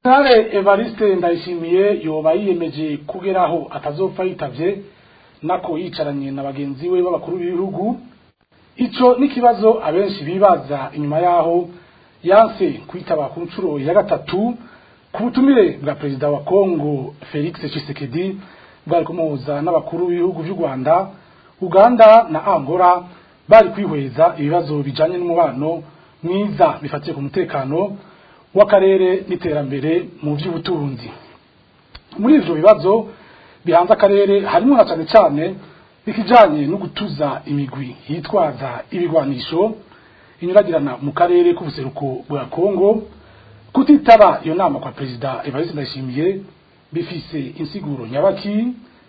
Sare Evariste Ndayishimiye yoba yiyemeje kugeraho atazopfa yitavye nako yicaranye na bagenzi we b'abakuru b'ibihugu ico n'ikibazo abenshi bibaza inyuma yaho yanse kwitaba ku nshuro ya gatatu ku butumire bwa perezida wa Kongo Felix Tshisekedi bwari kumuhuza n'abakuru b'ibihugu by'u Rwanda Uganda na Angola bari kwihweza ibibazo bijanye n'umubano mwiza bifatiye ku mutekano w'akarere n'iterambere mu by'ubutunzi muri ivyo bibazo bihanze akarere harimo na cyane cyane bikijanye no gutuza imigwi yitwaza ibigwanisho inyuragirana mu karere k'ubuseruko bwa Kongo kutitaba iyo nama kwa perezida Evariste Ndayishimiye bifise insiguro nyabaki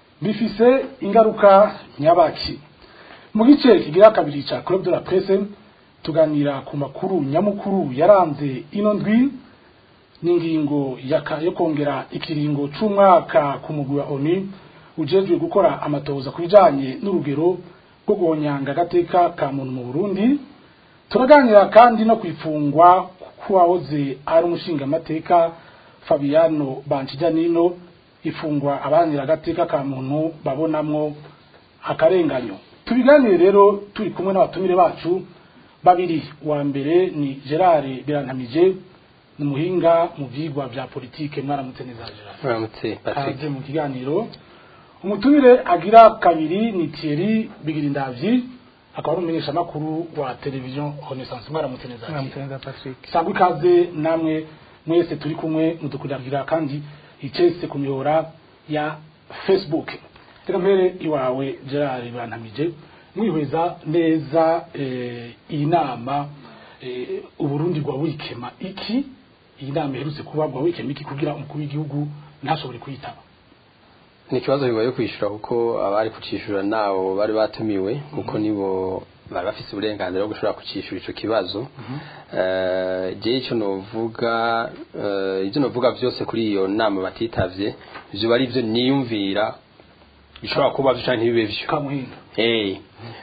bifise ingaruka nyabaki mu gice kigira kabiri ca Club de la Presse tuganira ku makuru nyamukuru yaranze ino ndwi n'ingingo yo kongera ikiringo c'umwaka ku mugwi wa ONU ujejwe gukora amatoza ku bijanye n'urugero rwo guhonyanga agateka ka muntu mu Burundi turaganira kandi no kwifungwa kuwahoze ari umushingamateka Fabiano Banchijanino ifungwa abanira agateka ka muntu babonamwo akarenganyo tubiganire rero turi kumwe n'abatumire bacu babiri wa mbere ni Gerard Birantamije ni muhinga mu vyigwa vya politike mwaramutse neza Gerard Mwaramutse Patrick Kaze mu kiganiro umutumire agira kabiri ni Thierry Bigirindavyi akaba ari umumenyesha makuru wa television Renaissance mwaramutse neza Mwaramutse neza Patrick sangwa ikaze namwe mwese turi kumwe mudukurikira kandi icese ku mihora ya Facebook reka mpere iwawe Gerard Birantamije mwihweza neza iyi nama uburundi bwa wikema iki iyi nama iherutse kuba bwa wikema iki kugira umukuru w'igihugu ntashobore kuyitaba ni ikibazo bigoye kwishyura kuko abari kucishura nabo bari batumiwe kuko nibo bari bafite uburenganzira bwo gushobora kucishura icyo kibazo jewe icyo novuga ibyo novuga byose kuri iyo nama batitavye ivyo ari byo niyumvira bishobora kuba byo canke ntibibe vyo kamuhinga eh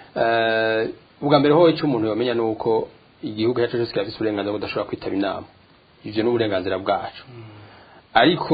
ubwa mbere ho icyo umuntu yamenya nuko igihugu cyacu cyose kirafite uburenganzira budashobora kwitaba inama ivyo ni uburenganzira bwacu ariko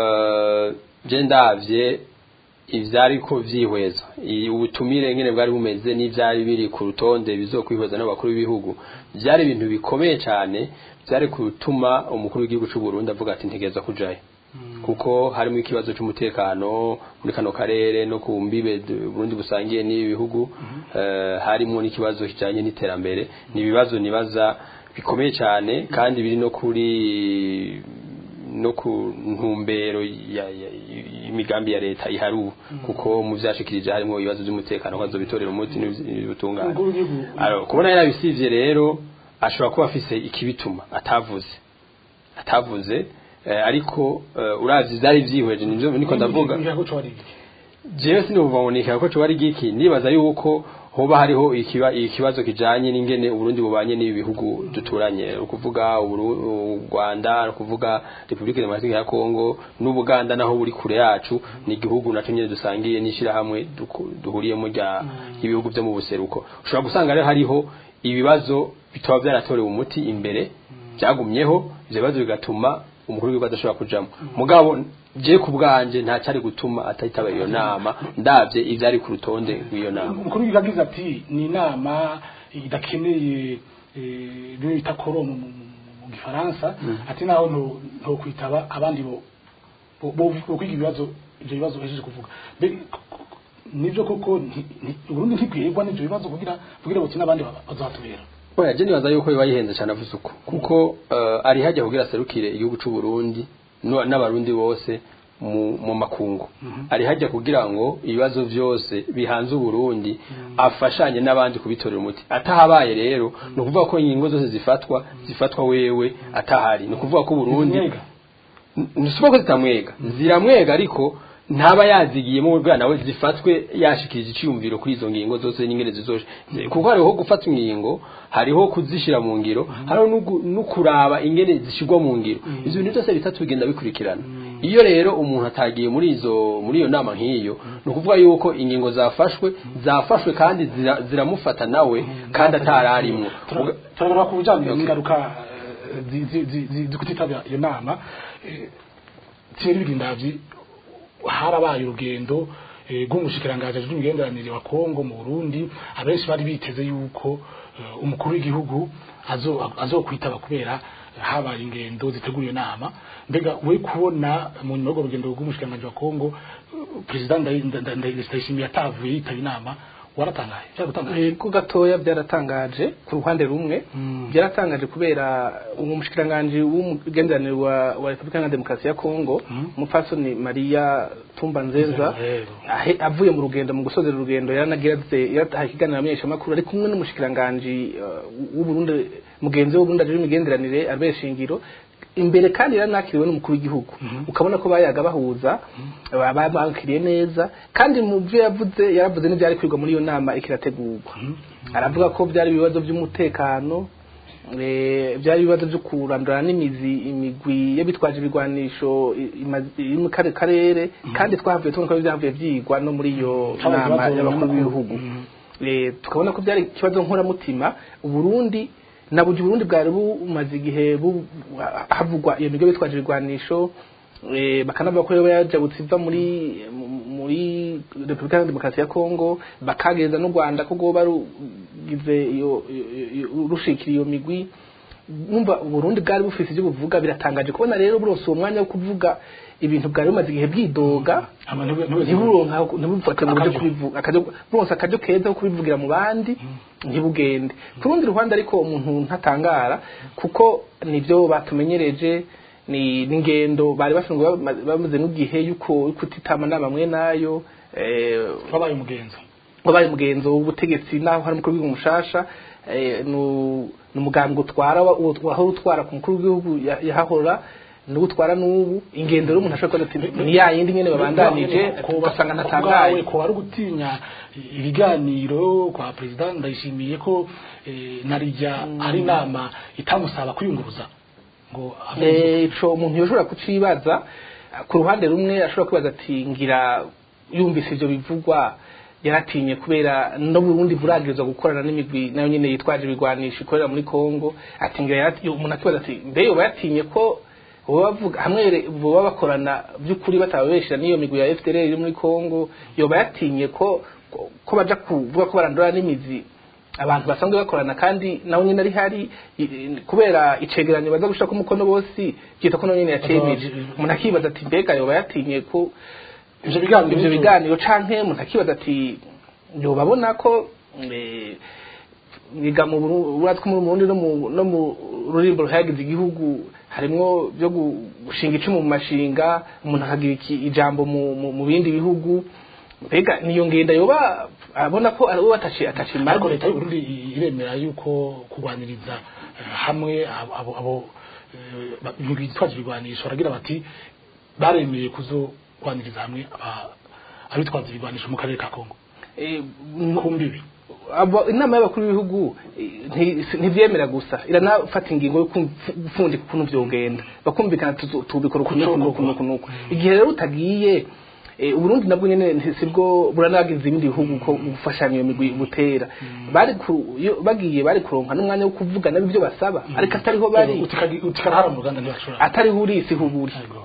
je ndavye ivyariko vyihweza ubutumire ngene bwari bumeze n'ivyari biri ku rutonde bizokwihweza n'abakuru b'ibihugu vyari ibintu bikomeye cyane vyari gutuma umukuru w'igihugu cy'u Burundi avuga ati ntegeza kujayo kuko harimo ikibazo cy'umutekano muri kano karere no ku mbibe Burundi busangiye n'ibi bihugu harimo n'ikibazo kijanye n'iterambere ni ibibazo nibaza bikomeye cyane kandi biri no kuri no ku ntumbero y'imigambi ya leta iharu kuko mu vyashikirije harimo ibibazo by'umutekano kwazo bitorera umuti n'ubutungane kubona yarabisivye rero ashobora kuba afise ikibituma atavuze atavuze ariko uravye vyari vyihweje nivyo niko ndavuga jewe sinubaboneka ko co bari giki nibaza yuko hoba hariho ikibazo kijanye n'ingene uburundi bubanye n'ibi bihugu duturanye ukuvuga u Rwanda ukuvuga Republika Demokaratike ya Kongo n'Ubuganda naho buri kure yacu ni igihugu naco nyene dusangiye n'ishira hamwe duhuriyemo rya ibihugu byo mu buseruko ushobora gusanga rero hariho ibibazo bitaba byaratorewe umuti imbere byagumyeho ivyo bibazo bigatuma umukuru w'igihugu adashobora kujamo mugabo je ku bwanje nta cyari gutuma atahitaba iyo nama ndavye ivyari ku rutonde rw'iyo nama umukuru w'igihugu agize ati ni inama idakeneye bimwe bita koro mu gifaransa ati naho nto kwitaba abandi bo bo kwiga ibibazo ivyo bibazo uhejeje kuvuga nivyo koko Burundi ntikwirwa n'ivyo bibazo kugira kugira buti n'abandi bazahatubera Oya je nibaza yuko biba yihenze cyane avuze uko kuko uh, ari hajya kugira serukire igihugu cy'u Burundi n'abarundi bose mu, mu makungu mm -hmm. ari hajya kugira ngo ibibazo byose bihanze Burundi mm -hmm. afashanye n'abandi kubitorera umuti atahabaye rero mm -hmm. no kuvuga ko ingingo zose zifatwa zifatwa wewe atahari no kuvuga ko Burundi nisuba ko zitamwega ziramwega ariko ntaba yazigiyemo bwa nawe zifatwe yashikirije iciyumviro kuri izo ngingo zose n'ingene zizoje kuko hariho gufata ingingo hariho kuzishira mu ngiro hariho no kuraba ingene zishirwa mu ngiro ivyo bintu byose bitatu bigenda bikurikirana iyo rero umuntu atagiye muri izo muri iyo nama nk'iyo ni ukuvuga yuko ingingo zafashwe zafashwe kandi ziramufata nawe kandi atararimwo turabona ku bijanye n'ingaruka zi- zi- zi- zi- zi kutitabira iyo nama eh, Thierry Bigindavyi harabaye urugendo eh, rw'umushikiranganji ajejwe imigenderanire wa Kongo mu Burundi abenshi bari biteze yuko eh, umukuru w'igihugu azo azokwitaba kubera habaye ingendo ziteguye nama mbega we kubona mu nyuma y'urwo rugendo rw'umushikiranganji wa Kongo eh, perezida Ndayi- Nda- Nda- Ndayishimiye atavuye yitaba inama waratangaye byaragutangaje ko gatoya byaratangaje ku ruhande rumwe Mm. byaratangaje kubera uwo mushikiranganje w'umugenderanire wa, wa Republika ya Demokarasi ya Kongo Mm. umupfasoni Maria Tumba Nzenza Rero. ahe- avuye mu rugendo mu gusozera urugendo yaranagize yarataha ikiganiro amenyesha makuru ari kumwe n'umushikiranganje uh, w'u Burundi mugenzi w'u Burundi aje imigenderanire Albert Shingiro imbere kandi yaranakiriwe n'umukuru w'igihugu ukabona ko bayaga bahuza babakiriye neza kandi mu byo yavuze yaravuze n'ibyari kwigwa muri iyo nama ikirategurwa aravuga ko byari ibibazo by'umutekano eh, byari ibibazo byo kurandura n'imizi imigwi y'abitwaje ibigwanisho i- imazi- iri mu kare karere kandi twahavuye tubona ko byavuye byigwa no muri iyo Cyangwa nama ibibazo y'abakuru nyamukuru. b'ibihugu Mhm. Eh, tukabona ko byari ikibazo nkoramutima uburundi na burya uburundi bwari bumaze igihe bu- havugwa iyo migo bitwaje ibigwanisho eh, bakanavuga ko yoba yajabutse iva muri mu- muri repubulika ya demokarasi ya kongo bakageza n'u rwanda ko rwoba rugize iyo iyo- iyo- rushikira iyo migwi numva uburundi bwari bufise ibyo buvuga biratangaje kubona rero burose uwo mwanya wo kuvuga ibintu bwari bumaze igihe bwidoga Ama ntibu- ntibu- ntiburonka ntibufate mu buryo Akaryo. kubivuga akaryo bose akaryo keza ko kubivugira mu bandi ntibugende ku rundi ruhande ariko umuntu ntatangara kuko nibyo batumenyereje ni n'ingendo bari basanzwe bama- bamaze n'igihe yuko yuko utitama nama mwe nayo eh, wabaye umugenzo wabaye umugenzo w'ubutegetsi naho hari umukuru w'igihugu mushasha eh, nu- ni umugambi utwara wa- uwo- wahora utwara ku mukuru w'igihugu ya- yahahora niwo utwara n'ubu ingendo rero umuntu ashobora kuba ati ni ya yindi nyene babandanije ugasanga ntatangaye ko wari gutinya ibiganiro kwa perezida ndayishimiye ko eh, narijya ari inama itamusaba kwiyunguruza ngo ave- Eh, ico umuntu yoshobora kucibaza ku ruhande rumwe ashobora kwibaza ati ngira yumvise ivyo bivugwa yaratinye kubera no Burundi buragirizwa gukorana n'imigwi nayo nyene yitwaje ibigwanisho ikorera muri Kongo ati ngira yarati- umuntu akibaza ati mbe yoba yatinye ko boba bavuga hamwe re- boba bakorana by'ukuri batababeshera n'iyo migwi ya FDLR iri muri Kongo yoba yatinye ko ko- ko baja kuvuga ko barandura n'imizi abantu basanzwe bakorana kandi nawe nyine ari hari i- i- kubera icegeranyo baza gushaka umukono bose byita ko nawe nyine yacemeje umuntu akibaza ati mbega yoba yatinye ko ivyo biganiro ivyo biganiro canke umuntu akibaza ati yoba abona ko eh, biga mu Buru- uratse ko mu Burundi no mu no mu rurimbo ruhayagiza igihugu harimwo byo gu- gushinga icumu mu mashinga umuntu akagira iki- ijambo mu, mu, mu bindi bihugu mbega niyo ngenda yoba abona ko ari we ataci atacimaze ariko leta y'u Burundi iremera yuko kurwaniriza eh, hamwe abo abo abo eh, ba- imigwi yitwaje ibigwanisho baragira bati baremeye kuzogwaniriza hamwe aba- abitwaza ibigwanisho mu karere ka Kongo Eh, ku mbibi abo inama y'abakuru b'ibihugu eh, nti- ntivyemera gusa iranafata ingingo yo kumf- gupfundika ukuntu vyogenda bakumvikana tuzo- tubikora ukuntu ukuntu ukuntu ukuntu igihe rero utagiye eh, uburundi nabwo nyene nti- sibwo buranagize ibindi bihugu ko gufashanya iyo migwi butera bari ku- iyo bagiye bari kuronka n'umwanya wo kuvuga nabo ibyo basaba ariko atariho bari utikarahara mu ruganda ntibashobora atariho uri isi huburi Yego.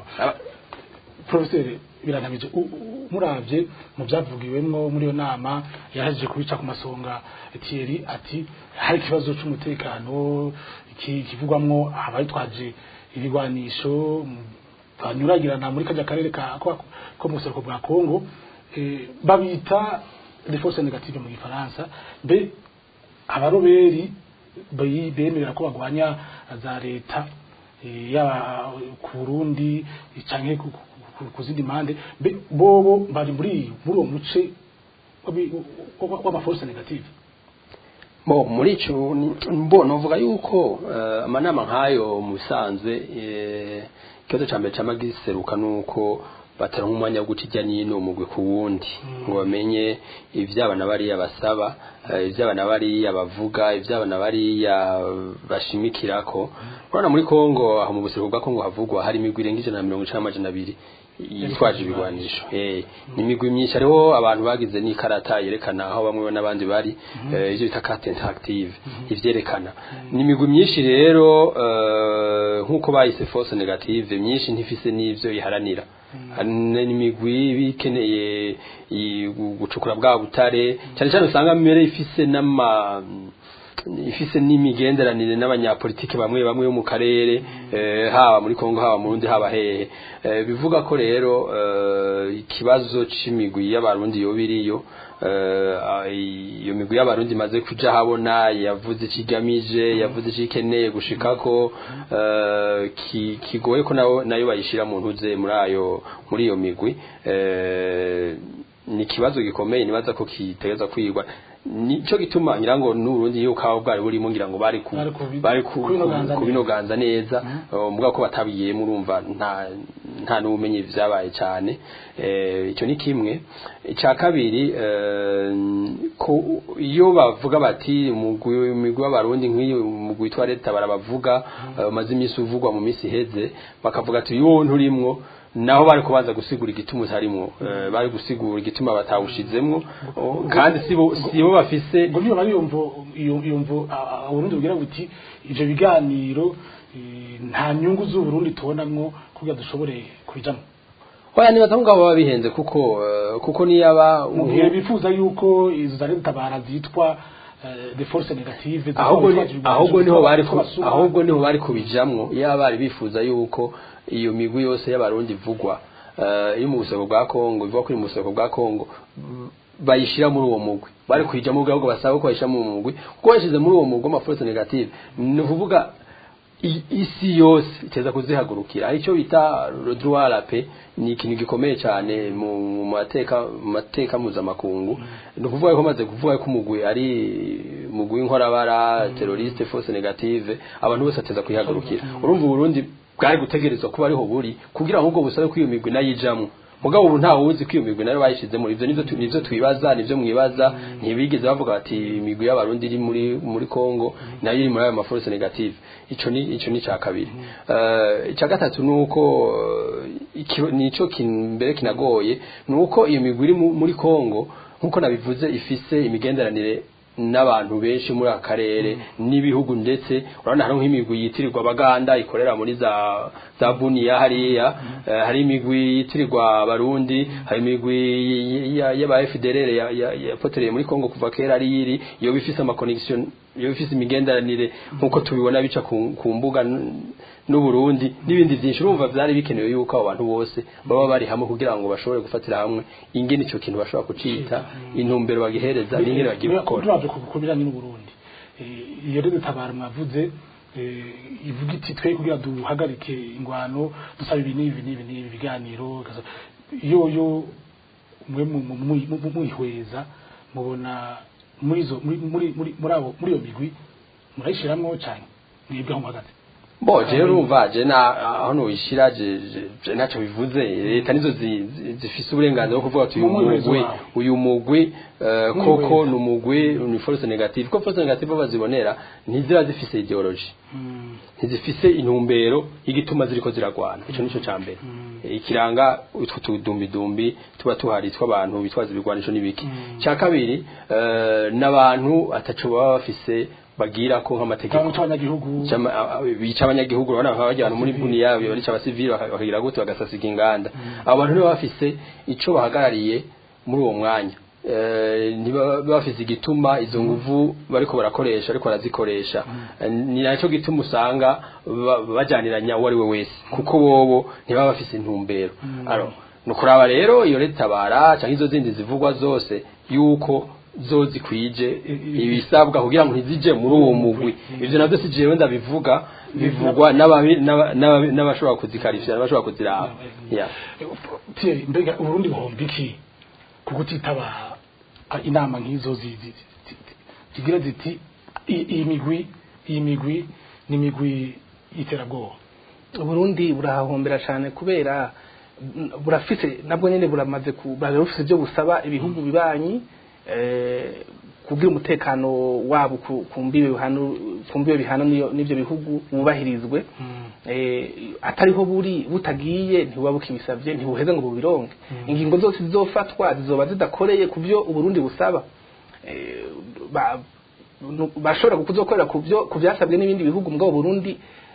profeseri biranabije u- u- muravye mu byavugiwemwo muri iyo nama yahejeje kubica ku masonga Thierry ati hari ikibazo c'umutekano iki- kivugwamwo abayitwaje ibigwanisho mm, banyuragirana muri kajya karere ka ko- ko mu buseruko bwa Kongo eh, babita les forces négatives mu gifaransa mbe abaroberi bayi- bemerera ko bagwanya za leta eh, yaba ku Burundi canke ku- ku- ku- ku zindi mande mbe bobo bari muri muri uwo muce w'abi- wa- w'amaforce negative Bo muri ico ni- mbona uvuga yuko eh, amanama nk'ayo mu bisanzwe eh, ikibazo ca mbere cama giseruka nuko bataronka umwanya wo guca ijya n'ino umugwi ku wundi ngo bamenye ivy'abana bariya basaba eh, ivy'abana bariya bavuga ivy'abana bariya bashimikirako urabona muri Kongo aho mu buseruko bwa Kongo havugwa hari imigwi irenga ijana na mirongo icenda n'amajana abiri yitwaje ibigwanisho eh ni imigwi myinshi hariho abantu bagize n'ikarata yerekana aho bamwe n'abandi bari eh, ivyo bita carte interactive ivyerekana ni imigwi myinshi rero eh, nk'uko bayise force negative myinshi ntifise n'ivyo iharanira hari n'imigwi bikeneye i- gu- gucukura bwa butare cyane cyane usanga mbere ifise n'ama ifise n'imigenderanire n'abanyapolitike bamwe bamwe bo mu karere eh, haba muri Kongo haba mu Burundi haba hehe eh, bivuga ko rero eh, ikibazo c'imigwi y'abarundi yo biriyo eh, ah, iyo migwi y'abarundi maze kuja habona yavuze ikigamije yavuze ikikeneye gushikako eh, ki- kigoye ko nayo nayo bayishira mu ntuze muri ayo muri iyo migwi eh, ni ikibazo gikomeye nibaza ko kitegeza kwigwa nico gituma ngira ngo n'urundi yuko aho bwari burimo ngira ngo bari ku Bari kubi- bari ku- kubinoganza ku- kubinoganza neza uh, mvuga ko batabiyemo urumva nta nta n'ubumenyi vyabaye cyane eh icyo ni kimwe icya kabiri eh, ko iyo bavuga bati umugwi umugwi w'abarundi nk'iyo umugwi witwa leta barabavuga eh, umaze iminsi uvugwa mu minsi iheze bakavuga ati yo nturimwo naho bari kubanza gusigura igituma utarimwo eh, bari gusigura igituma batawushizemwo oh, kandi sibo sibo bafise ngo niyo bari yumvo iyo- yumvo a- a- Burundi bugira buti ivyo biganiro eh, nta nyungu z'uburundi tubonamwo kugira dushobore kubijamwo Oya nibaza ko ngabo baba bihenze kuko eh, kuko niyaba mu gihe bifuza yuko izo za tabara zitwa eh, the force negative zitwa ahubwo ni- abatwaje ibigwanisho, ahubwo niho bari zitwa ku- abasuma. ahubwo niho bari kubijamwo iyo bari bifuza yuko iyo migwi yose y'abarundi ivugwa eh, iri mu buseko bwa Kongo ivuga ko iri mu buseko bwa Kongo mm, bayishira muri uwo mugwi bari kuyijamo ubwo ahubwo basaba ko bayishira mu mugwi kuko bashize muri uwo mugwi ama force negative ni ukuvuga i- isi yose iteza kuzihagurukira hari icyo bita le droit à la paix ni ikintu gikomeye cyane mu mu mateka mu mateka mpuzamakungu ni ukuvuga ko maze kuvuga ko umugwi ari umugwi w'inkorabara terroriste force negative abantu bose bateza kwihagurukira urumva uburundi bwari gutegerezwa kuba ariho buri kugira ngo ubwo busabe ko iyo migwi nayijamwo mugabo ubu ntawe uzi ko iyo migwi nayo bayishizemo ivyo nivyo tu- nivyo twibaza nivyo mwibaza ntibigeze bavuga bati imigwi y'abarundi iri muri muri Kongo nayo iri muri ayo maforce negative ico ni ico ni ca kabiri eh ica gatatu nuko eh, iki- nico kin- mbere kinagoye nuko iyo migwi iri mu- muri Kongo nkuko nabivuze ifise imigenderanire n'abantu benshi muri aka karere n'ibihugu ndetse urabona hari nk'imigwi yitirirwa abaganda ikorera muri za za buniya hariya eh, hari imigwi yitirirwa abarundi hari imigwi y- y- y'aba FDLR ya- ya- yapotereye muri Kongo kuva kera ari yiri iyo bifise ama connection iyo bifise imigenderanire nkuko tubibona bica ku, ku mbuga n- n'uburundi n'ibindi byinshi urumva byari bikenewe yuko abo bantu bose baba bari hamwe kugira ngo bashobore gufatira hamwe ingene ico kintu bashobora kucita intumbero bagihereza n'ingene bagiye gukora turaje ku bijanye n'uburundi Eh, iyo rero tabara mwavuze eh, ivuga iti twe kugira duhagarike ingwano dusaba ibi n'ibi n'ibi n'ibi biganiro gaza- iyo yo mwe mu- mu- mu- mu- mwihweza mubona muri zo muri muri muri muri abo muri iyo migwi murayishiramwo cyane mwebwe aho muhagaze bo je urumva je na aho noyishira je je- je naco bivuze leta nizo zi- zi- zifise uburenganzira bwo kuvuga ati uyu Mu mwihezo mugwi wawe. uyu mugwi eh, Mu koko mwihezo. ni umugwi ni force negative ko force negative bazibonera ntizira zifise ideology ntizifise intumbero y'igituma ziriko ziragwana ico nico ca mbere ikiranga utwo tudumbidumbi tuba tuhari tw'abantu bitwaza ibigwanisho n'ibiki ca kabiri eh, n'abantu ataco baba bafise bagira ko nk'amategeko cyangwa cy'abanyagihugu Chama- a- a- bica abanyagihugu urabona bakaba bajya ahantu muri buni yabo barica abasivili baka- bakagira gute bagasasiga inganda abo bantu nibo bafise ico bahagarariye muri uwo mwanya Eh, ntibaba bafise igituma izo nguvu bariko barakoresha ariko barazikoresha Eh, ni naco gituma usanga ba- bajyaniranya uwo ari we wese kuko bobo ntibaba bafise intumbero aro nukuraba rero iyo leta bara canke izo zindi zivugwa zose yuko zo zikwije ibisabwa kugira ngo ntizije muri uwo mugwi ivyo navyo si jewe ndabivuga bivugwa n'ababi- n'aba- n'ababi- n'abashobora kuzikarishira n'abashobora kuziraba yeah. Pierre mbega uburundi buhomba iki ku kutitaba ah, inama nk'izo zi- zi- zi- zi- zigira ziti "I- iyi migwi iyi migwi ni imigwi y'iterabwoba uburundi burahahombera cyane kubera n- burafise nabwo nyene buramaze ku burabe bufise ibyo busaba ibihugu bibanyi eh, kugira umutekano wabo ku- ku mbibe bihano ku mbibe bihano n'iyo- n'ivyo bihugu wubahirizwe eh, atariho buri butagiye ntibuba bukibisavye ntibuheze ngo bubironke ingingo zose zizofatwa zizoba zidakoreye ku byo uburundi busaba Eh, ba- nu- bashobora kuzokorera ku byo ku byasabwe n'ibindi bihugu mugabo Burundi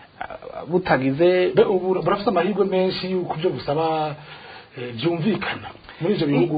ah, butagize Be ubu burafite amahirwe menshi y'uko ibyo busaba eh, byumvikana muri ivyo bihugu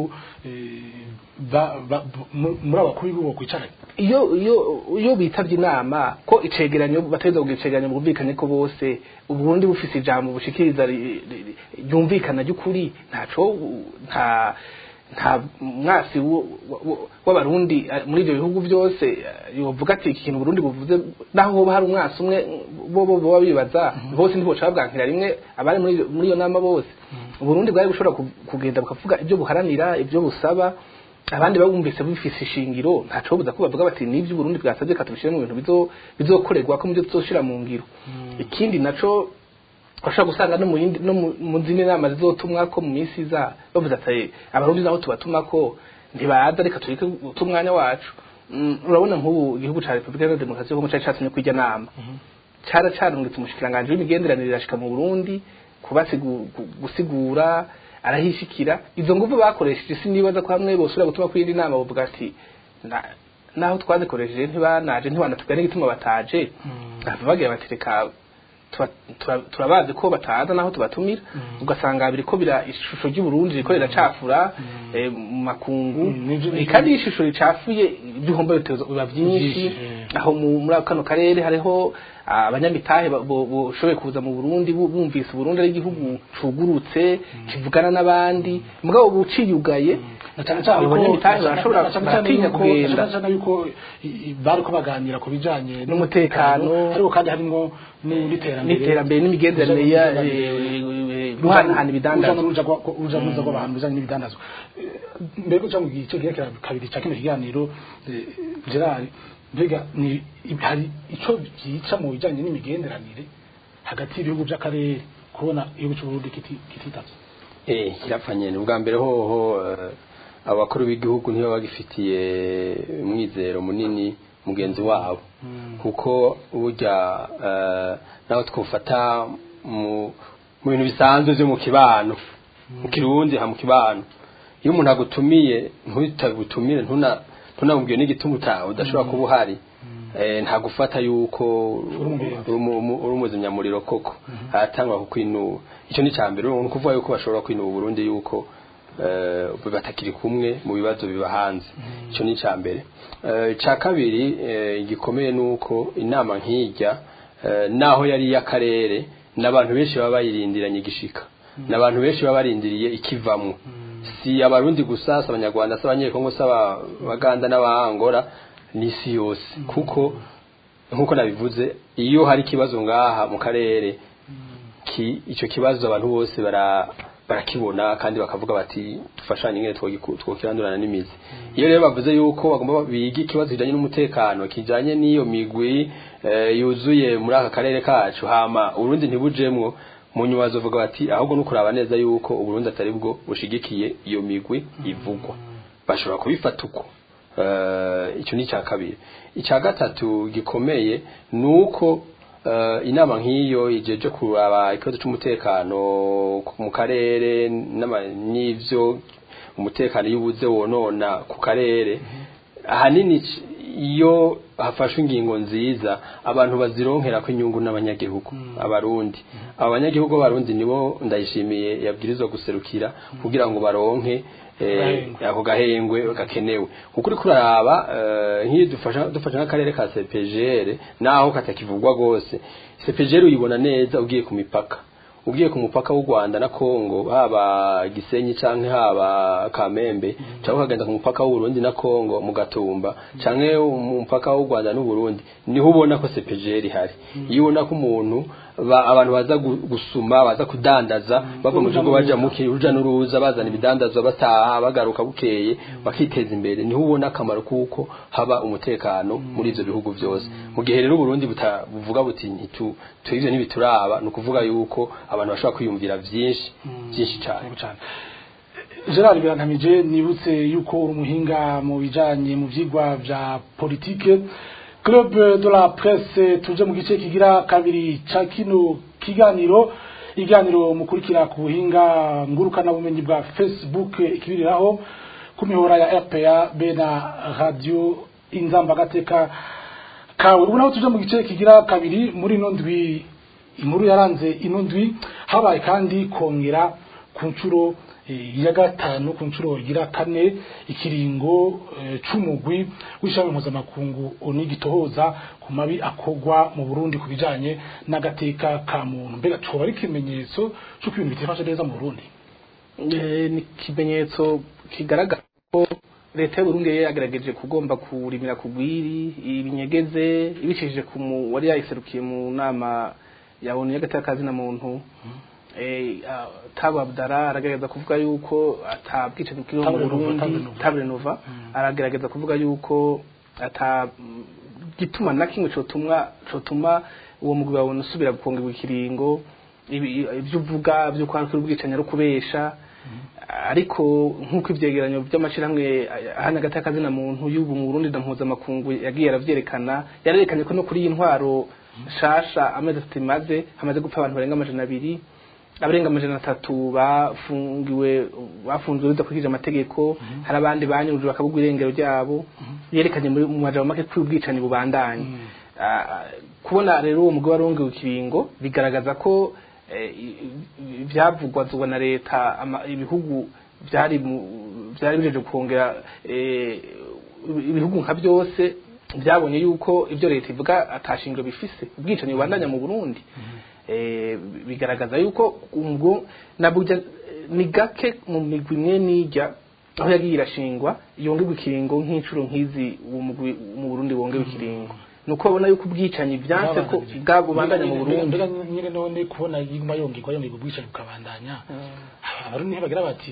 eh, ba- ba- mu- muri abakuru b'ibihugu kwicaranye iyo iyo iyo bitavye inama ko icegeranyo bateza kugira icegeranyo bumvikane ko bose uburundi bufise ijambo bushikiriza ri- ri- ri- ryumvikana ry'ukuri ntaco nta nta mwasi wo- wo- w'abarundi eh, muri ivyo bihugu byose eh, yovuga ati iki kintu Burundi buvuze naho hoba hari umwasi umwe bo bo boba bibaza bose ntiboca babwankira rimwe abari muri iyo- muri iyo nama bose Burundi bwari bushobora ku- kugenda bukavuga ibyo buharanira ibyo busaba abandi babumvise bifise ishingiro ntaco buza ko bavuga bati nivyo Burundi bwasabye katubishire mu bintu bizo bizokorerwa ko muvyo tuzoshira mu ngiro ikindi naco bashobora gusanga no mu yindi no mu- mu zindi nama zizotumwa ko mu minsi iza bavuze ati abarundi naho tubatuma ko ntibaza reka tureke guta umwanya wacu Mm, urabona nk'ubu igihugu ca Republika Iharanira Demokarasi yo Kongo cari catumye kwirya nama cara carungitse umushikiranganji w'imigenderanire irashika mu Burundi kubasigu- gu- gusigura arahishikira izo nguvu bakoresheje sinibaza ko hamwe bosubira gutuma kwindi nama bavuga ati "Na- naho twazikoresheje ntibanaje ntibanatubwira n'igituma bataje bava bagira bati reka tuba- tura- turabazi ko bataza naho tubatumira ugasanga biriko bira ishusho ry'uburundi riko riracafura eh, mu makungu Mm, nivyo- Eh, kandi iyo ishusho ricafuye ibyihombo bitezo biba byinshi Byinshi, eh. aho mu- muri kano karere hariho ah, abanyamitahe ba- bo- boshoboye kuza mu Burundi bu- bumvise Burundi ari igihugu cugurutse kivugana n'abandi mugabo buciyugaye na cyane cyane abo ko banyamitahe na cyane- barashobora na cyane cyane baratinya yuko- kugenda na cyane cyane yuko i- i- bariko baganira ku bijanye N'umutekano. ariko kandi harimo n'iterambere n'iterambere n'imigenderanire ya eh, eh, guhanahana ibidandazwa uruja n'uruza rw'abantu bijanye n'ibidandazwa Eh, mbere ko mu gice kigira kira kabiri cya kino kiganiro eh, Gerard mbega ni hari ico byica mu bijanye n'imigenderanire hagati y'ibihugu by'akarere kubona igihugu cy'uburundi kiti- kititavye eh kirapfanye ni ubwa mbere hoho eh, abakuru b'igihugu nibo bagifitiye umwizero munini mugenzi wabo kuko burya eh, naho twufata mu mu bintu bisanzwe byo mu kibano mu kirundi ha mu kibano iyo umuntu agutumiye ntutagutumire ntuna ntunamubwiye n'igituma utawe udashobora kuba uhari eh, nta gufata yuko umugenzi. uri umu- umu- uri umuzimyamuriro koko haratangwa kukwinuba icyo ni cya mbere ni ukuvuga yuko bashobora kwinuba Burundi yuko eh, batakiri kumwe mu bibazo biba hanze icyo ni icya mbere Eh, icya kabiri eh, gikomeye ni uko inama nk'ijya eh, naho yari iy'akarere n'abantu benshi baba bayirindiranye igishika n'abantu benshi baba barindiriye ikivamwo si abarundi gusa si abanyarwanda si abanyekongo si abaganda n'abahangora n'isi yose kuko nk'uko nabivuze iyo hari ikibazo ngaha mu karere ki icyo kibazo abantu bose bara barakibona kandi bakavuga bati dufashanye ingene twogiku- twokirandurana n'imizi iyo rero bavuze yuko bagomba biga ikibazo kijanye n'umutekano kijanye n'iyo migwi eh, yuzuye muri aka karere kacu hama urundi ntibujemwo mu nyuma bazovuga bati ahubwo no kuraba neza yuko uburundi atari bwo bushigikiye iyo migwi ivugwa bashobora kubifata uko Eh, icyo ni icya kabiri icya gatatu gikomeye ni uko eh, inama nk'iyo ijeje kuraba ikibazo cy'umutekano ku- mu karere n'ama- n'ivyo umutekano iyo ubuze wonona ku karere ahanini c- iyo hafashwe ingingo nziza abantu bazironkera ko inyungu n'abanyagihugu abarundi aba banyagihugu b'abarundi nibo ndayishimiye yabwirizwa guserukira kugira ngo baronke eh, Gahengwe. ako gahengwe gakenewe kuko uri kuraraba eh, nk'iyo dufasha dufasha nk'akarere ka CPGR naho katakivugwa gose CPGR uyibona neza ugiye ku mipaka ugiye ku mupaka w'u Rwanda na Kongo haba Gisenyi canke haba Kamembe cyangwa ukagenda ku mupaka w'u Burundi na Kongo mu Gatumba canke mu mupaka w'u Rwanda n'u Burundi niho ubona ko CPGR ihari iyo ubona ko umuntu ba, abantu baza gu- gusuma baza kudandaza bava mu Uruja gihugu baja n'uruza. mu uruja n'uruza bazana ibidandazwa bataha bagaruka bukeye bakiteza imbere niho ubona akamaro kuko haba umutekano muri ivyo bihugu byose mu gihe rero Burundi buta- buvuga buti ntitu tu ivyo ntibituraba ni ukuvuga yuko abantu bashobora kwiyumvira vyinshi byinshi cyane Yego cyane gerard birantamije nibutse yuko uri umuhinga mu bijanye mu vyigwa vya politike club de la presse tuje mu gice kigira kabiri ca kino kiganiro iganiro mukurikira ku buhinga ngurukana bumenyi bwa facebook ikibiriraho ku mihora ya rpa be na radio inzambagateka kawe ubu naho tuje mu gice kigira kabiri muri ino ndwi inkuru yaranze ino ndwi habaye kandi kongera ku nshuro eh, ya gatanu ku nshuro igira kane ikiringo eh, c'umugwi w'ishami mpuzamakungu oni gitohoza ku mabi akogwa mu burundi ku bijanye n'agateka ka muntu mbega coba ari ikimenyetso c'uko ibintu bitifashe neza mu burundi Eh, ni ikimenyetso kigaragara ko leta y'uburundi yari yagerageje kugomba kurimira ku gwiri ibinyegeze ibicishije ku mu- wari yayiserukiye mu nama ya onu y'agatakazi na muntu eh, ah, Tabo Abdara aragerageza kuvuga yuko atabwicanyi bw'iwe mu Tabo Renova, Burundi Tabo Renova. Tabo Renova aragerageza kuvuga yuko ata mm, gituma na kimwe cotuma cotuma uwo mugwi wawe usubira gukongerwa ikiringo ibi- ibyo uvuga byo kwa kuri ubwicanyi ari ukubesha ariko nk'uko ivyegeranyo by'amashirahamwe ahana gatakazi na muntu y'ubu mu Burundi na mpuzamakungu yagiye aravyerekana yarerekanye ko no kuri iyi ntwaro shasha amezi atatu imaze hamaze gupfa abantu barenga amajana abiri abarenga amajana atatu bafungiwe bafunzwe bidakurikije amategeko hari abandi banyurujwe bakabugwa irengero ryabo yerekanye muri mu majambo make ko ubwicanyi bubandanye Ah, kubona rero uwo mugwi warongewe ikiringo bigaragaza ko eh, i- i- ivyavugwa na leta ama- ibihugu byari mu- byari bijeje kongera eh, ibihugu nka byose byabonye yuko ibyo leta ivuga atashingiro bifise ubwicanyi bubandanya mu Burundi eh, bigaragaza yuko ubwo nabujya ni gake mu migwi imwe n'ijya aho yagiye irashingwa yongerwa ikiringo nk'inshuro nk'izi uwo mugwi mu Burundi wongewe ikiringo nuko babona yuko ubwicanyi byanse ko bwabubandanya mu Burundi mbega nyine none kubona yiguma yongegwa yongegwa ubwicanyi bukabandanya abarundi ntibagira bati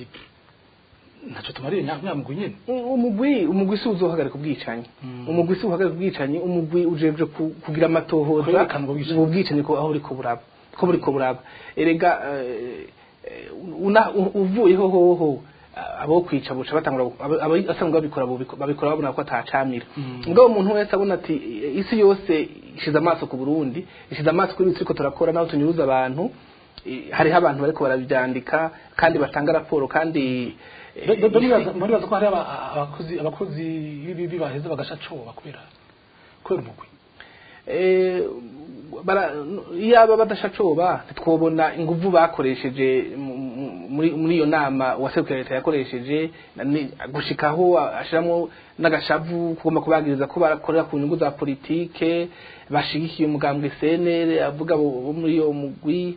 ntaco tumariye nyamugwi nyene umugwi umugwi si uzohagarika ubwicanyi umugwi si uhagarika ubwicanyi umugwi ujejwe ku- kugira amatohoza Kwerekana ubwo bwicanyi. ubu bwicanyi ko aho buriko buraba ko buriko buraba erega eh, eh, una- u- uvuyeho hoho abo kwica buca batangura abo- abo asanzwe babikora bubiko- babikora babona ko atacamira mugabo umuntu wese abona ati eh, isi yose ishize amaso ku Burundi ishize amaso kuri turiko turakora naho tunyuruza abantu eh, hariho abantu bariko barabyandika kandi batanga raporo kandi eh, muribaza ko hari aba- abakozi abakozi b'ibibi baheze bagasha coba kubera kubera umugwi Eh, bara- iyaba badashacoba ntitwobona inguvu bakoresheje mu- mu- muri muri iyo nama uwaserukiye leta yakoresheje na- ni- gushikaho ashiramo n'agashavu kugomba kubagiriza ko barakorera ku nyungu za politike bashigikiye umugambwe CNL avuga bo bo muri iyo mugwi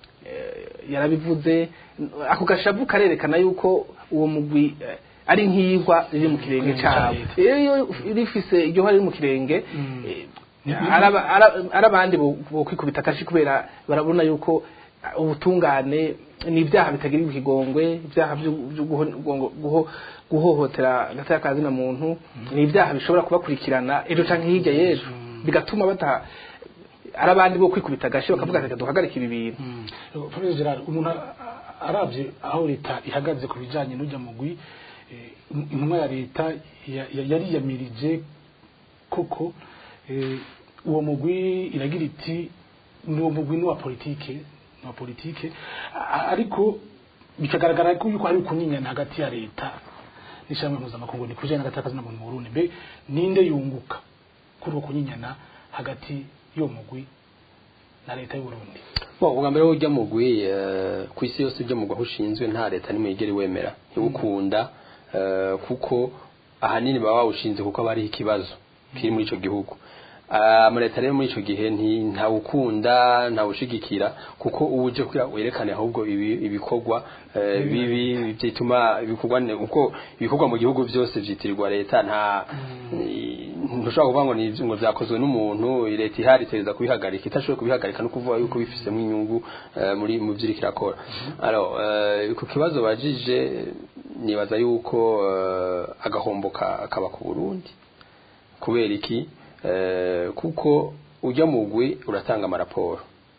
eh, yarabivuze ako gashavu karerekana yuko uwo mugwi eh, ari nk'iyigwa riri mu kirenge Kirenge cyabo ca leta. iyo rifise iryo hari mu kirenge eh, araba- ara- arabandi bo bo kwikubita akashi kubera barabona yuko uh, ubutungane ni ibyaha bitagira ikigongwe ibyaha byo byo guho- guho- guho- guhohotera agateka ka zina muntu ni ibyaha bishobora kubakurikirana ejo canke hirya y'ejo bigatuma bata arabandi bo kwikubita agashi bakavuga ati "Reka duhagarike ibi bintu Professor Gerard umuntu a- a- aravye aho leta ihagaze ku bijanye n'ujya mugwi eh, intumwa ya leta ya- ya- yariyamirije koko eh, uwo mugwi iragira iti ni uwo mugwi ni uwa politike ni uwa politike A- a- ariko bikagaragara ko yuko hari kunyinyana hagati ya leta n'ishyirahamwe mpuzamakungu ni kujyana n'agataka zina muntu mu Burundi mbe ninde yunguka kuri uwo kunyinyana hagati y'uwo mugwi na leta y'u Burundi Bo ubwa mbere ujya mugwi eh, ku isi yose ujya mugwi aho ushinzwe nta leta nimwe yigera iwemera ntiwukunda eh, kuko ahanini baba bawushinze kuko aba ariho ikibazo kiri muri ico gihugu amaleta rero muri ico gihe nti- ntawukunda ntawushigikira kuko uba uje kugira werekane ahubwo ibi- ibikorwa eh, bibi byituma ibikorwa ne- uko ibikorwa mu gihugu byose vyitirirwa leta nta ntushobora kuvuga ngo ni ivyo- ngo vyakozwe n'umuntu leta ihari iteza kubihagarika itashoboye kubihagarika no kuvuga yuko bifisemo inyungu eh, muri mu vy'iriko irakora alors eh, ku kibazo bajije nibaza yuko eh, agahombo ka- kaba ku Burundi kubera iki Eh, kuko ujya mugwi uratanga amaraporo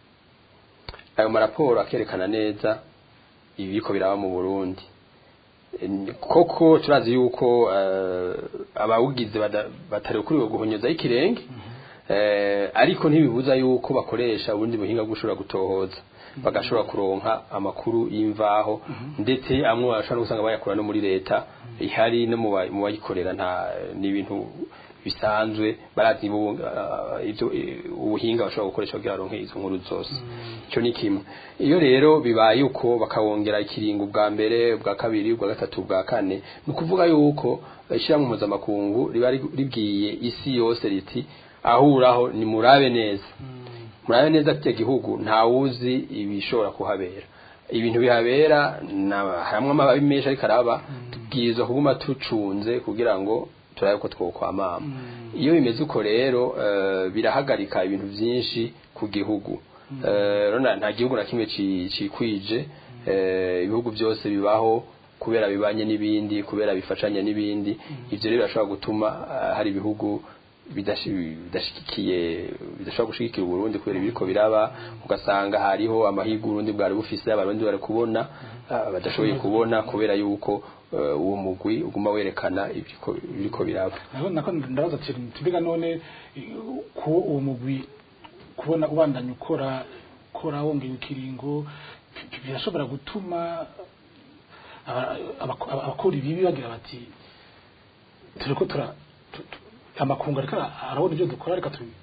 ayo maraporo akerekana neza ibiko biraba mu Burundi Eh, koko turazi yuko eh, abawugize bada- batari kuri guhonyoza ikirenge eh, ariko ntibibuza yuko bakoresha ubundi buhinga bwo gushobora gutohoza bagashobora kuronka amakuru y'imvaho ndetse amwe bashobora no gusanga bayakura no muri leta ihari no mu ba- mu bayikorera nta ni ibintu bisanzwe barazi bu- ah, ivyo eh, ubuhinga bashobora gukoresha kugira baronke izo nkuru zose icyo ni kimwe iyo rero bibaye uko bakawongera ikiringo ubwa mbere ubwa kabiri ubwa gatatu ubwa kane ni ukuvuga yuko ishyirahamwe mpuzamakungu riba ri- ribwiye isi yose riti ahuraho ni murabe neza murabe neza ati gihugu ntawuzi ibishobora kuhabera ibintu bihabera na- hamwe amababi menshi ariko araba tubwirizwa kuguma tucunze kugira ngo turabe ko twokwamama iyo bimeze uko rero eh, birahagarika ibintu byinshi ku gihugu Eh, rero nta- nta gihugu na kimwe ci- cikwije eh, ibihugu byose bibaho kubera bibanye n'ibindi kubera bifashanya n'ibindi ivyo rero birashobora gutuma eh, hari ibihugu bidashi- bidashigikiye bidashobora gushigikira uburundi kubera ibiriko biraba ugasanga hariho amahirwe uburundi bwari bufise abarundi bari kubona ah, badashoboye kubona kubera yuko eh, uwo mugwi uguma werekana ibiriko ibiriko biraba naho nako ndabaza ati tubiga none eh, ko uwo mugwi kubona ubandanya ukora ukora wongera ikiringo bi- birashobora gutuma aba- abako- aba- abakora ibibi bagira bati turiko tura tu- tu- amakungu ariko ara- arabona ibyo dukora reka tubi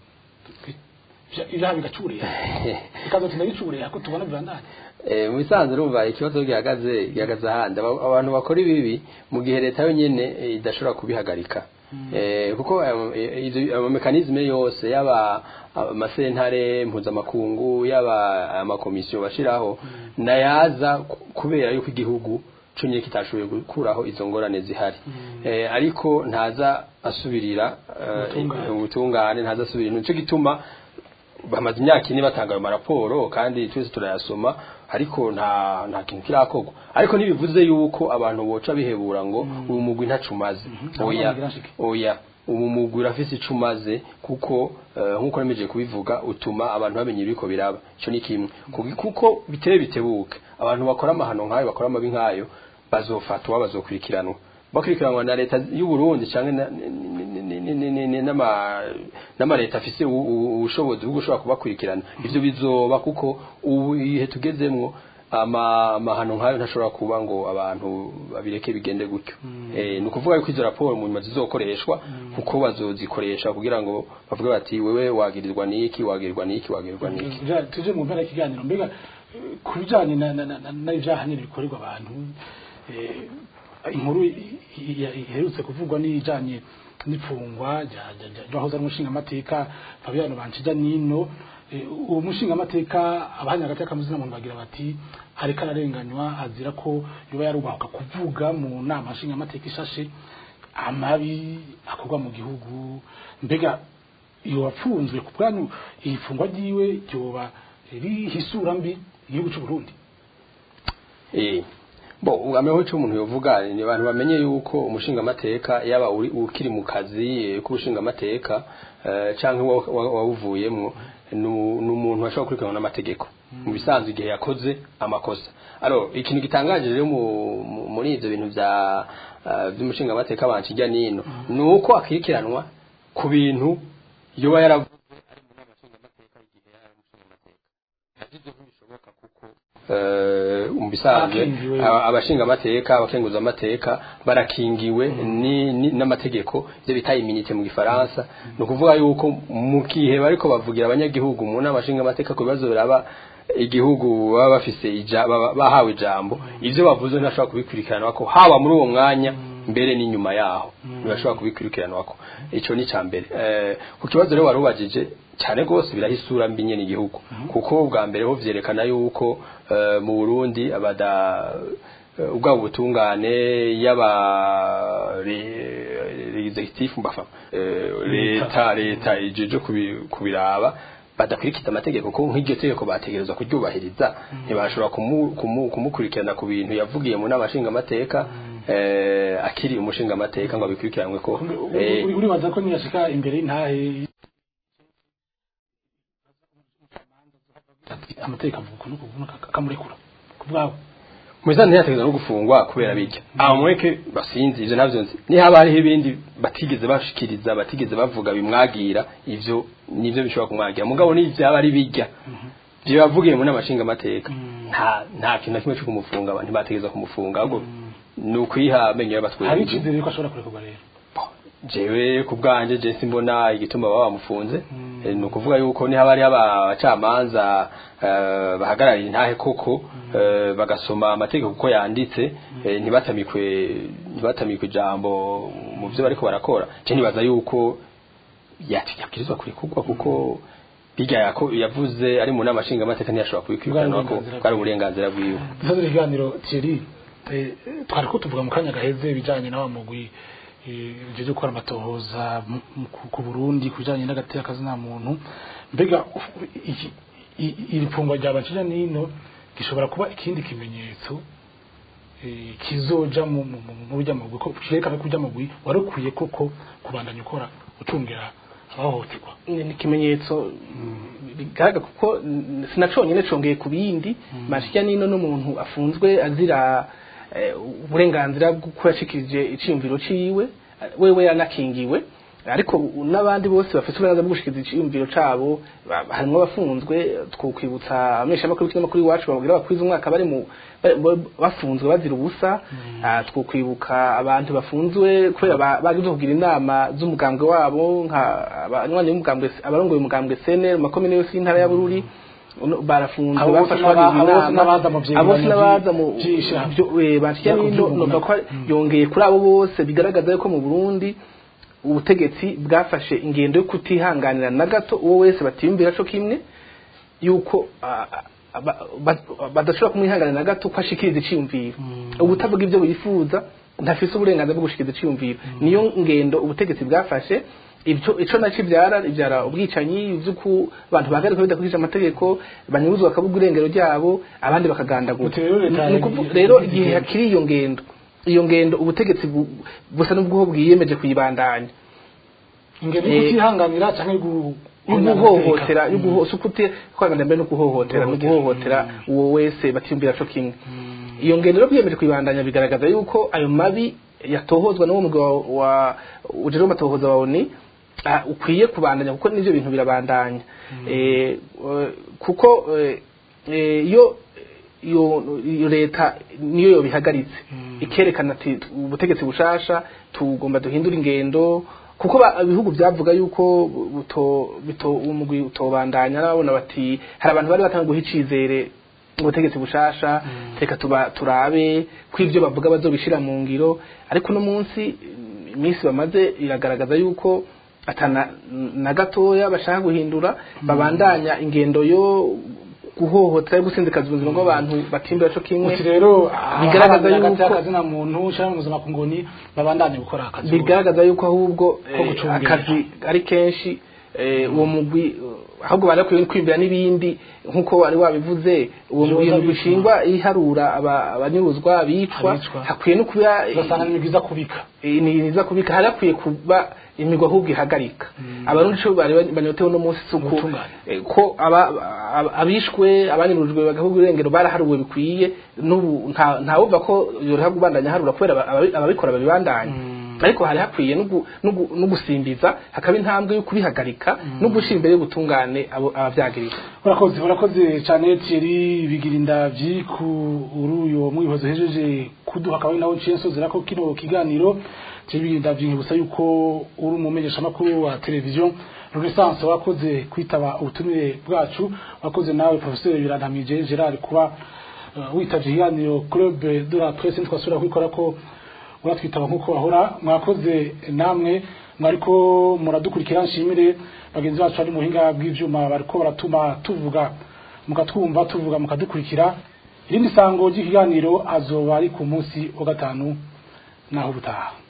ibyaha bigacureya bikazatuma bicureya ko tubona bibandanya Eh, mu bisanzwe urumva ikibazo gihagaze gihagaze ahandi Aba- abantu bakora ibibi mu gihe leta yonyene eh, idashobora kubihagarika Eh, kuko ayo- eh, izo- ayo mekanizme yose yaba amasentare mpuzamakungu yaba amakomisiyo bashiraho nayaza ku- kubera yuko igihugu cunye kitashoboye gukuraho izo ngorane zihari eh, ariko ntaza asubirira eh, Ubutungane. ubutungane ntaza asubirira nico gituma bamaze imyaka ine batanga ayo maraporo kandi twese turayasoma ariko nta nta kintu kirakorwa ariko ntibivuze yuko abantu boca bihebura ngo ubu mugwi ntacumaze oya Ntabagira nshike. oya ubu mugwi urafise ico umaze kuko eh, nk'uko nemeje kubivuga utuma abantu bamenya ibiko biraba ico ni kimwe Kugi- kuko biteye bitebuke abantu bakora amahano nk'ayo bakora amabi nk'ayo bazofatwa bazokurikiranwa bakurikiranwa na leta y'u Burundi canke na- ni- ni- ni- ni- ni- ni- n'ama n'ama leta afise u- u- ubushobozi bwo gushobora kubakurikirana ivyo bizoba kuko ubu ihe tugezemwo ama amahano nk'ayo ntashobora kuba ngo abantu babireke bigende gutyo eh ni ukuvuga yuko izo raporo mu nyuma zizokoreshwa kuko bazozikoresha kugira ngo bavuge bati wewe wagirirwa niki wagirirwa niki wagirirwa niki Tuja- tuje mu mpera y'ikiganiro mbega eh, ku bijanye na- na- na- na- n'ibyaha nyine bikorerwa abantu eh, inkuru i- i- iherutse kuvugwa n'ijanye n'ipfungwa rya- rya- rya- ryahoze ari umushingamateka Fabiano Banshija Nino Eh, uwo mushingamateka abanya hagati y'akamuzina muntu bagira bati ariko ararenganywa azira ko yoba yarubahuka kuvuga mu nama nshingamateka ishashe amabi akorwa mu gihugu mbega iyo wapfunzwe ku bwanyu ifungwa ryiwe ryoba riha isura mbi igihugu cy'u Burundi Eh, bo ugameho cyo umuntu yovuga ni abantu bamenye yuko umushinga amateka yaba uri ukiri mu kazi eh, k'ubushinga amateka eh, canke wa- wa- wawuvuyemwo nu- ni umuntu ashobora kurikiranwa n'amategeko mu bisanzwe igihe yakoze amakosa alo ikintu gitangaje rero mu- mu- muri ivyo bintu vya eh, vy'umushinga amateka banshijya nino ni uko akurikiranwa ku bintu yoba yaravuze ari mu nama nshingamateka igihe yari umushinga amateka navyo ntibishoboka kuko eh, mu bisanzwe Bakingiwe. aba- abashinga amateka abakenguza amateka barakingiwe ni- ni- n'amategeko ivyo bita iminite mu gifaransa ni ukuvuga yuko mu gihe bariko bavugira abanyagihugu mu nama nshinga amateka ku bibazo biraba igihugu baba bafise ija- baba- bahawe ijambo ivyo bavuze ntashobora kubikurikirana ko haba muri uwo mwanya mbere n'inyuma yaho ntibashobora kubikurikiranwako ico ni cambere eh, ku kibazo rero warubajije cyane rwose birahisura mbi nyene igihugu kuko bwa mbere ho vyerekana yuko eh, mu Burundi abada eh, ubwabo butungane yaba executive mbafa eh, leta leta ijeje kubi- kubiraba badakurikiza amategeko ko nk'iryo tegeko bategerezwa kuryubahiriza ntibashobora kumu- kumu- kumukurikirana ku bintu yavugiye mu nama nshingamateka eh, akiri umushingamateka ngo abikurikiranwe ko eh, Uri- uribaza ko niyashika imbere y'intahe amategeko avuga ukuntu ukuntu akamurekura ku bwawe Mwizana ntiyategeza no gufungwa kubera bijya. Aho mureke basinzi ivyo navyo nzi. Ni haba hariho ibindi batigeze bashikiriza batigeze bavuga bimwagira ivyo nivyo bishobora kumwagira. Mugabo ni vyaba ari bijya. Byo yavugiye mu namashinga amateka. Nta nta kintu na kimwe cyo kumufunga abantu bategeza kumufunga ahubwo ni ukwiha amenyo hari y'abatwenge. icyizere ko ashobora kurekurwa rero jewe ku bwanje je simbona igituma baba bamufunze Eh, ni ukuvuga yuko ni haba hariho abacamanza eh, bahagarariye intahe koko eh, bagasoma amategeko uko yanditse eh, ntibatamikwe ntibatamikwe ijambo mu byo bariko barakora je nibaza yuko yati yabwirizwa kurekurwa kuko bijya yako yavuze ari mu nama nshingamateka ntiyashobora kubikurikirana ko Uburenganzira bwari uburenganzira bwiwe dusoza ikiganiro Thierry eh, twari ko tuvuga mu kanya gaheze ibijanye na wa mugwi uje gukora amatohoza mu- mu- ku- ku Burundi kubijanye n'agateka kazina muntu mbega uf- iki- i- iri fungwa rya bacira nino gishobora kuba ikindi kimenyetso eh, kizoja mu mu- mu- mu burya mugwi ko cyerekana ko urya mugwi wari ukwiye koko kubandanya ukora ucungira abahohoterwa ni ni ikimenyetso bigaragara kuko n- sinaconyene congeye ku bindi mashya nino n'umuntu afunzwe azira eh, uburenganzira bw'uko yashikirije iciyumviro ciwe eh, wewe yanakingiwe ariko u- n'abandi bose bafite uburenganzira bwo gushikiriza iciyumviro cabo ba- harimwo abafunzwe twokwibutsa ameshamakuru y'ikinyamakuru iwacu babwira bakwiza umwaka bari mu ba- ba- bafunzwe bazira ubusa Ah, twokwibuka abantu bafunzwe kubera ba- bagize kugira inama z'umugambwe wabo nka abanywanyi b'umugambwe abarongoye umugambwe CNL mu makomine yose y'intara ya Bururi uno- barafunzwe Abo bose bafashwe n'aba- bagirwa abo bose inama n'abaza mu vyegeranyo abo bose n'abaza mu vyi- vy'ishirahamwe. byo- eh, bashiya Vya nino kuvyuguna. numva ko yongeye kuri abo bose bigaragaza yuko mu Burundi ubutegetsi bwafashe ingendo yo kutihanganira na gato uwo wese batiyumvira co kimwe yuko ah, ah, ba- ba- badashobora kumwihanganira na gato ko ashikiriza iciyumviro ubutavuga ibyo bifuza ntafise uburenganzira bwo gushikiriza iciyumviro niyo ngendo ubutegetsi bwafashe ibyo ico naco ibyara ibyara ubwicanyi ivy'uko abantu bahagarika bidakurikije amategeko banyuruzwa bakabuga irengero ryabo abandi bakagandagura Uti rero leta Ni ukuvu- yi- rero yi- igihe yi- hakiri iyo ngendo iyo ngendo ubutegetsi bu- busa n'ubwo bwiyemeje kuyibandanya ingendo yo Eh, kutihanganira canke gu- yo guhohotera yo guhohotera ukute kwangana mbere no guhohotera no guhohotera uwo wese batiyumvira co kimwe iyo ngendo rero biyemeje kwibandanya bigaragaza yuko ayo mabi yatohozwa n'uwo mugwi wa- wa ujejwe amatohoza wa ONU ah, ukwiye kubandanya kuko n'ivyo bintu birabandanya eh eh, kuko eh, eh, iyo iyo iyo leta niyo yobihagaritse ikerekana ati ubutegetsi bushasha tugomba duhindura ingendo kuko ba- ibihugu byavuga yuko buto bito umugwi utobandanya nabona bati hari abantu bari batanga guha icizere ubutegetsi bushasha reka tuba turabe ko ibyo bavuga bazobishira mu ngiro ariko no munsi iminsi bamaze iragaragaza yuko atana na gatoya bashaka guhindura babandanya ingendo yo guhohotera yo gusinzikaza ubuzima bw'abantu batimbira co kimwe uti rero bigaragaza abaharanira yuko akazina muntu cyangwa mpuzamakungu ni babandanye gukora akazi bigaragaza yuko ahubwo Ko eh, gucungira. akazi ari kenshi eh, uwo mugwi eh, ahubwo bari bakwiye kwimbira n'ibindi nk'uko wari wabivuze uwo Vyoza mugwi bicwa. bishingwa iharura aba- abanyuruzwa abicwa Abicwa. hakwiye no kuba eh, ugasanga ni byiza kubika eh, ni niza kubika hari hakwiye kuba imigwa ahubwo ihagarika abarundi co bari banyotewe no munsi suku Ubutungane. eh, ko aba aba- abishwe abanyurujwe bagahugu irengero baraharuwe bikwiye n'ubu nta ntawumva ko yoroha kubandanya harura kubera aba- ababi- ababikora babibandanya ariko hari hakwiye no gu- no gu- no gusimbiza hakaba intambwe yo kubihagarika no gushira imbere y'ubutungane abo abavyagirira urakoze urakoze cyane Thierry bigira indavyi ku uri uyo mwihozo hejeje kuduha akaba ari nawe nciye nsozera ko kino kiganiro Thierry bigira indavyi nkibusa yuko uri umumenyesha makuru wa televiziyo Renaissance wakoze kwitaba ubutumire bwacu wakoze nawe professeur Birantamije Gerard kuba uh, witavye ikiganiro Club de la Presse ntitwasubira kwikora ko uratwitaba nk'uko bahora mwakoze namwe mwariko muradukurikira nshimire bagenzi bacu bari muhinga bw'ivyuma bariko baratuma tuvuga mukatwumva tuvuga mukadukurikira irindi sango ry'ikiganiro azoba ari ku munsi wa gatanu naho butaha